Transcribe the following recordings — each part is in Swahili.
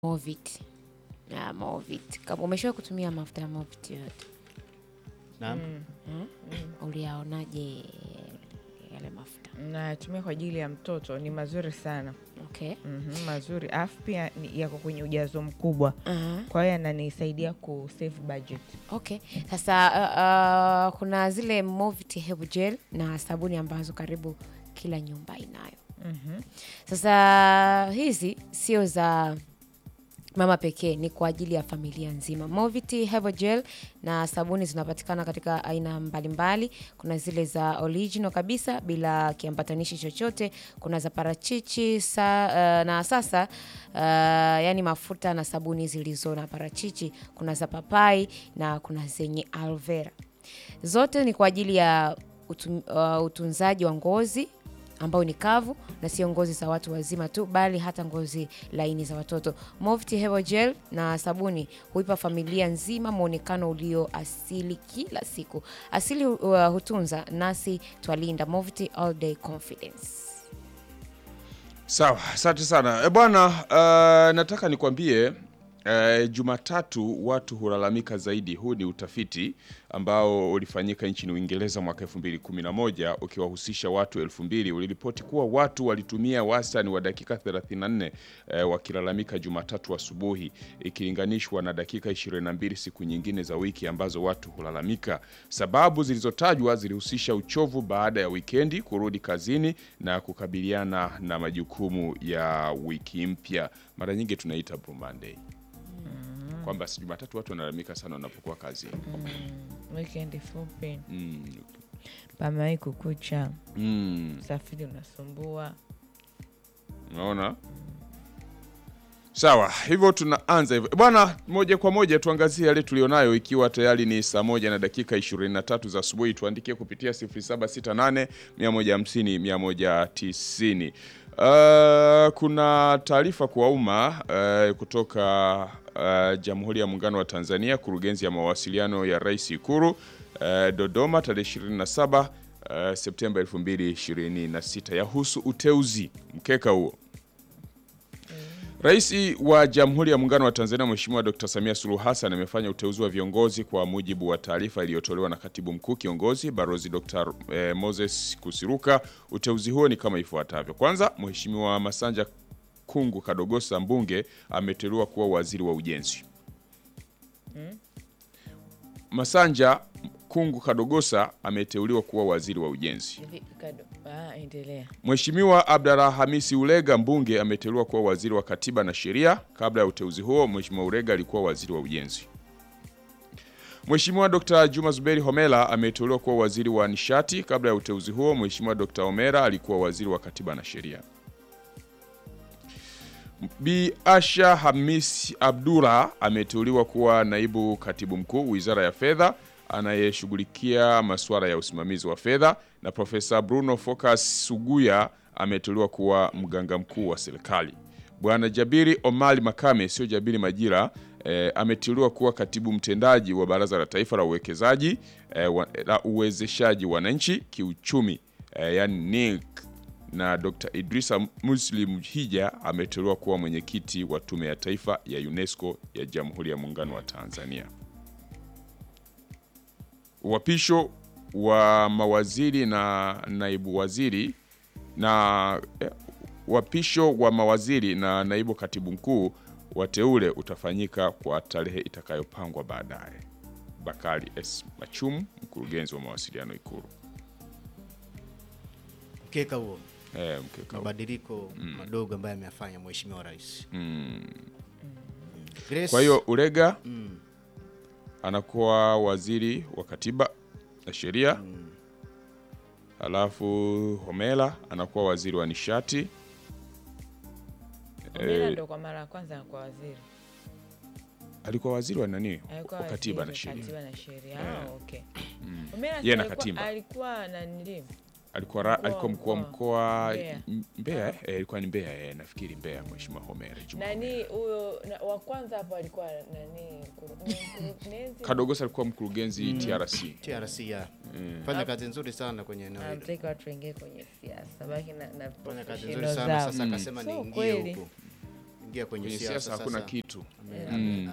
Movit. Ah, Movit. Kama umeshawahi kutumia mafuta ya Movit yote? Naam. Hmm? Uliyaonaje yale mafuta? natumia kwa ajili ya mtoto ni mazuri sana Okay. mm mazuri alafu pia ni- yako kwenye ujazo mkubwa Aha. kwa hiyo yananisaidia ku save budget Okay. Sasa uh, uh, kuna zile Movit Herbal Gel na sabuni ambazo karibu kila nyumba inayo. Mhm. Sasa hizi sio za mama pekee, ni kwa ajili ya familia nzima. Movit Herbal Gel na sabuni zinapatikana katika aina mbalimbali. Kuna zile za original kabisa bila kiambatanishi chochote, kuna za parachichi sa, uh, na sasa uh, yani mafuta na sabuni zilizo na parachichi, kuna za papai na kuna zenye aloe vera. Zote ni kwa ajili ya utu, uh, utunzaji wa ngozi ambao ni kavu na sio ngozi za watu wazima tu bali hata ngozi laini za watoto. Movit Herbal Gel na sabuni huipa familia nzima mwonekano ulio asili kila siku. Asili uh, hutunza nasi twalinda. Movit All Day Confidence. Sawa, asante sana e bwana. Uh, nataka nikwambie uh, Jumatatu watu hulalamika zaidi. Huu ni utafiti ambao ulifanyika nchini Uingereza mwaka 2011 ukiwahusisha watu 2000 uliripoti kuwa watu walitumia wastani wa dakika 34 eh, wakilalamika Jumatatu asubuhi ikilinganishwa na dakika 22 siku nyingine za wiki ambazo watu hulalamika. Sababu zilizotajwa zilihusisha uchovu baada ya wikendi, kurudi kazini na kukabiliana na majukumu ya wiki mpya. Mara nyingi tunaita Blue Monday kwamba si Jumatatu watu wanalalamika sana wanapokuwa kazini. weekend fupi Mm. pamewai kukucha Mm. usafiri unasumbua Unaona? Sawa, hivyo tunaanza hivyo bwana. Moja kwa moja tuangazie yale tulionayo, ikiwa tayari ni saa moja na dakika 23 za asubuhi. Tuandikie kupitia 0768 150 190. Uh, kuna taarifa kwa umma uh, kutoka uh, Jamhuri ya Muungano wa Tanzania, kurugenzi ya mawasiliano ya Rais Ikulu uh, Dodoma tarehe 27 uh, Septemba 2026 yahusu uteuzi mkeka huo Rais wa Jamhuri ya Muungano wa Tanzania Mheshimiwa Dr. Samia Suluhu Hassan amefanya uteuzi wa viongozi kwa mujibu wa taarifa iliyotolewa na Katibu Mkuu Kiongozi Balozi Dr. eh, Moses Kusiruka. Uteuzi huo ni kama ifuatavyo. Kwanza, Mheshimiwa Masanja Kungu Kadogosa mbunge ameteuliwa kuwa waziri wa ujenzi. Masanja Kungu Kadogosa ameteuliwa kuwa waziri wa ujenzi. hivi kado ah, endelea Mheshimiwa Abdalla Hamisi Ulega mbunge ameteuliwa kuwa waziri wa katiba na sheria. Kabla ya uteuzi huo, Mheshimiwa Ulega alikuwa waziri wa ujenzi. Mheshimiwa Dr. Juma Zuberi Homera ameteuliwa kuwa waziri wa nishati. Kabla ya uteuzi huo, Mheshimiwa Dr. Homera alikuwa waziri wa katiba na sheria. Bi Asha Hamis Abdullah ameteuliwa kuwa naibu katibu mkuu wizara ya fedha anayeshughulikia masuala ya usimamizi wa fedha, na Profesa Bruno Focus Suguya ameteuliwa kuwa mganga mkuu wa serikali. Bwana Jabiri Omari Makame, sio Jabiri Majira, eh, ameteuliwa kuwa katibu mtendaji wa Baraza la Taifa la Uwekezaji eh, wa, la uwezeshaji wananchi kiuchumi eh, yani NIC na Dr. Idrisa Muslim Hija ameteuliwa kuwa mwenyekiti wa Tume ya Taifa ya UNESCO ya Jamhuri ya Muungano wa Tanzania. Uapisho wa mawaziri na naibu waziri na eh, uapisho wa mawaziri na naibu katibu mkuu wateule utafanyika kwa tarehe itakayopangwa baadaye. Bakari S. Machumu, mkurugenzi wa mawasiliano Ikulu. Mkeka huo Eh, mkeka huu. mabadiliko madogo ambayo ameyafanya Mheshimiwa Rais. Mm. Grace, Kwa hiyo Ulega mm, anakuwa waziri wa katiba na sheria, halafu Homera anakuwa waziri wa nishati. Omera Eh, ndo kwa mara ya kwanza anakuwa waziri alikuwa waziri wa nani? alikuwa Wa katiba na waziri sheria. katiba na sheria Eh. ah, okay Omera Yeye na alikuwa- katiba. alikuwa nanili Alikuwa ra, Mkuu wa alikuwa mkuu wa mkoa. mkoa Mbeya. M- Mbeya, eh? Eh, ilikuwa ni Mbeya, eh, nafikiri Mbeya, Mheshimiwa Homera Juma nani Homera. huyo na- wa kwanza hapo alikuwa nani mkuru- ni mkurugenzi Kadogosa alikuwa mkurugenzi TRC. TRC ya fanya kazi nzuri sana kwenye eneo hilo. anataka watu waingie kwenye siasa baki na, na Fanya kazi professional nzuri sana zao. sasa, akasema So niingie kweli. huko ingia kwenye kwenye siasa siasa hakuna sasa. kitu Ame-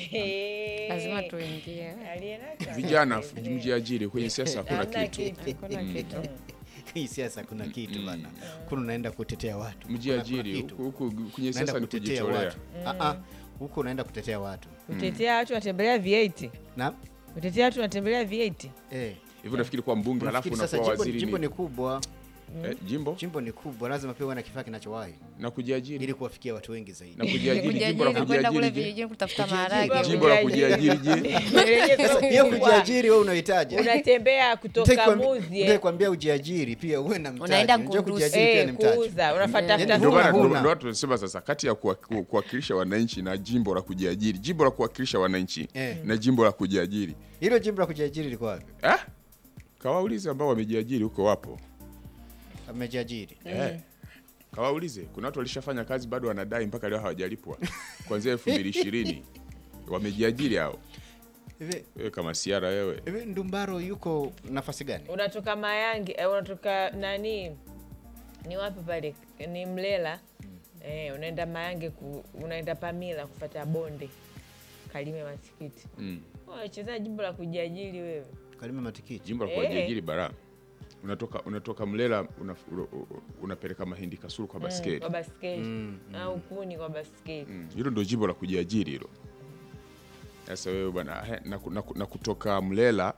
lazima tuingie Aliyenaka. vijana mjiajiri kwenye siasa hakuna Hamna kitu hakuna kitu Hii siasa kuna kitu bana. Kuna unaenda kutetea watu. Kuna- mjiajiri kuna kitu. huku huku kwenye Unaenda siasa ni kutetea kujitolea watu. Ah ah. Huko unaenda kutetea watu. Kutetea watu wanatembelea V8. Na Kutetea watu wanatembelea V8. eh hivyo nafikiri kuwa mbunge halafu unafikiri sasa unakuwa jimbo, waziri jimbo ni, ni kubwa. eh, jimbo Jimbo ni kubwa, lazima pia uwe na kifaa kinachowahi na kujiajiri ili kuwafikia watu wengi zaidi. na kujiajiri jimbo la kujiajiri kwenda kule kujiajiri je vijijini kutafuta Kujiajiri. maharage jimbo la kujiajiri je Sasa hiyo kujiajiri wewe unahitaji. unatembea kutoka Muzie Nitakwambia ujiajiri pia uwe na mtaji. Unaenda Unajua kunduzi. kujiajiri pia eh, ni mtaji. kuuza unafuata Yaani ndio huna, maana huna. ndio- ndio watu tunasema sasa kati ya kuwa- ku- kuwakilisha wananchi na jimbo la kujiajiri jimbo la kuwakilisha wananchi Eh. na jimbo la kujiajiri Hilo jimbo la kujiajiri liko wapi? ah? kawaulize ambao wamejiajiri huko wapo Amejiajiri. eh. kawaulize kuna watu walishafanya kazi bado wanadai mpaka leo hawajalipwa kuanzia elfu mbili ishirini wamejiajiri hao Hivi wewe kama siara wewe hivi Ndumbaro yuko nafasi gani? unatoka Mayange eh, unatoka nani ni wapi pale ni Mlela eh, unaenda Mayange ku, unaenda Pamila kufata bonde Kalime matikiti mm. wacheza jimbo la kujiajiri wewe Kalime matikiti. jimbo la Eh. kujiajiri bara unatoka unatoka mlela una, una, unapeleka mahindi kasuru kwa basketi kwa basketi au kuni kwa basketi Mm, hilo ndo jimbo la kujiajiri hilo sasa wewe bwana he, na, ku- na, ku- na kutoka mlela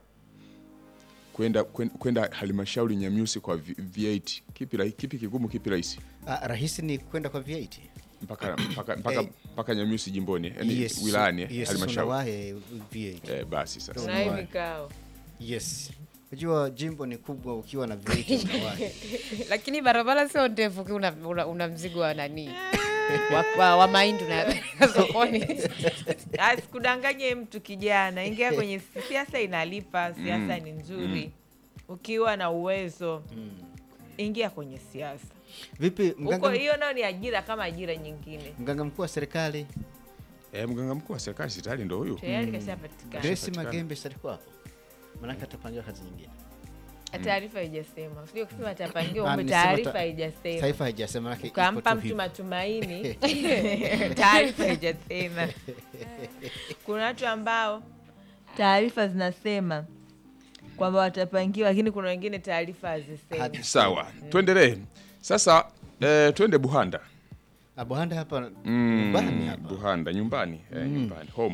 kwenda kwen- kwenda halmashauri nyamyusi kwa V- v8 kipi, rahi- kipi kigumu kipi rahisi Ah, rahisi ni kwenda kwa V8. mpaka mpaka mpaka, Eh. mpaka nyamyusi jimboni yani Yes. wilayani eh, Yes, halmashauri unawahi V8. eh, basi sasa na hivi vikao Yes. Unajua jimbo ni kubwa ukiwa na V8 unawahi. lakini barabara sio ndefu ukiwa una, una, una mzigo wa nani wa, wa, wa mahindi unayapeleka sokoni asikudanganye mtu kijana ingia kwenye si- siasa inalipa siasa ni nzuri ukiwa na uwezo ingia kwenye siasa Vipi huko mganga, hiyo nayo ni ajira kama ajira nyingine mganga mkuu wa serikali eh, mganga mkuu wa serikali si tayari ndo huyu tayari kashapatikana Grace Patikana. Magembe si alikuwa hapo? Maanake atapangiwa kazi nyingine. taarifa haijasema sio kusema tapangiwa Ah, umbe nimesema taarifa ta- haijasema Taifa haijasema maanake ipo ukampa tu mtu hivyo. matumaini taarifa haijasema kuna watu ambao taarifa zinasema kwamba watapangiwa lakini kuna wengine taarifa hazisemi Hadi- sawa tuendelee sasa eh, twende buhanda Ah, Buhanda hapa Mm, nyumbani hapa. Buhanda nyumbani eh, nyumbani home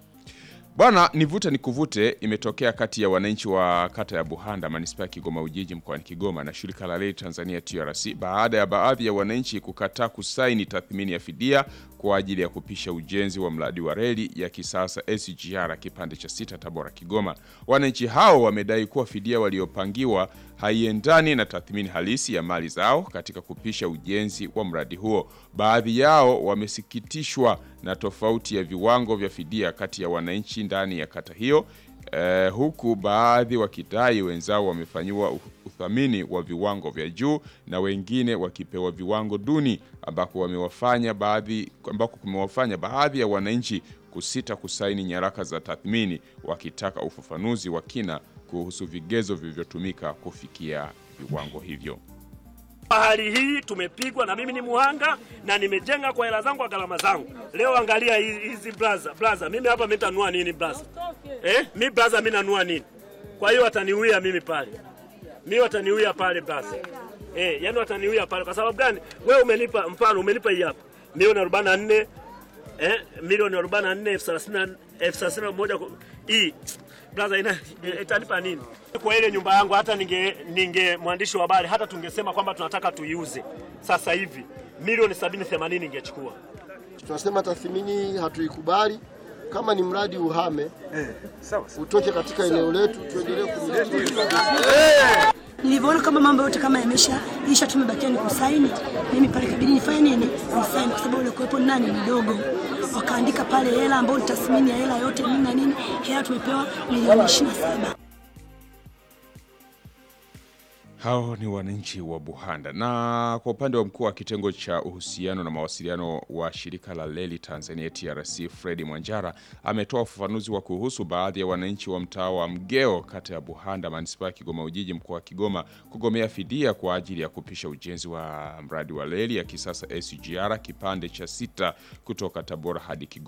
bwana nivute nikuvute imetokea kati ya wananchi wa kata ya Buhanda manispaa ya Kigoma Ujiji mkoani Kigoma na shirika la reli Tanzania TRC baada ya baadhi ya wananchi kukataa kusaini tathmini ya fidia kwa ajili ya kupisha ujenzi wa mradi wa reli ya kisasa SGR kipande cha sita Tabora Kigoma. Wananchi hao wamedai kuwa fidia waliopangiwa haiendani na tathmini halisi ya mali zao katika kupisha ujenzi wa mradi huo. Baadhi yao wamesikitishwa na tofauti ya viwango vya fidia kati ya wananchi ndani ya kata hiyo. Eh, huku baadhi wakidai wenzao wamefanyiwa u- uthamini wa viwango vya juu na wengine wakipewa viwango duni ambako wamewafanya baadhi ambako kumewafanya baadhi ya wananchi kusita kusaini nyaraka za tathmini wakitaka ufafanuzi wa kina kuhusu vigezo vilivyotumika kufikia viwango hivyo. Hali hii tumepigwa, na mimi ni muhanga na nimejenga kwa hela zangu, kwa gharama zangu. Leo angalia hi- hizi blaza blaza, mimi hapa mitanua nini blaza? Eh, mi blaza, mi nanua nini? Kwa hiyo wataniuia mimi pale, mi wataniuia pale blaza. Eh, yani wataniuia pale kwa sababu gani? Wewe umenipa mfano, umenipa hii hapa milioni 44 eh, milioni 44 elfu thelathini na- elfu thelathini na moja ku- hii blaza ina eh, itanipa nini kwa ile nyumba yangu? Hata ninge ninge mwandishi wa habari, hata tungesema kwamba tunataka tuiuze sasa hivi milioni 70 80 ingechukua Tunasema tathmini hatuikubali. Kama ni mradi uhame, utoke katika eneo letu, tuendelee kumiliki. Nilivyoona kama mambo yote kama yamesha isha, tumebakia ni kusaini, mimi pale kabidi nifanye nini? Nisaini, kwa sababu ule kuwepo ni nani mdogo. Wakaandika pale hela ambayo ni tathmini ya hela yote nini na nini, hela tumepewa milioni ishirini na saba. Hao ni wananchi wa Buhanda. Na kwa upande wa mkuu wa kitengo cha uhusiano na mawasiliano wa shirika la reli Tanzania TRC, Fredi Mwanjara ametoa ufafanuzi wa kuhusu baadhi ya wananchi wa mtaa wa Mgeo, kata ya Buhanda, manispaa ya Kigoma Ujiji, mkoa wa Kigoma, kugomea fidia kwa ajili ya kupisha ujenzi wa mradi wa reli ya kisasa SGR kipande cha sita kutoka Tabora hadi Kigoma.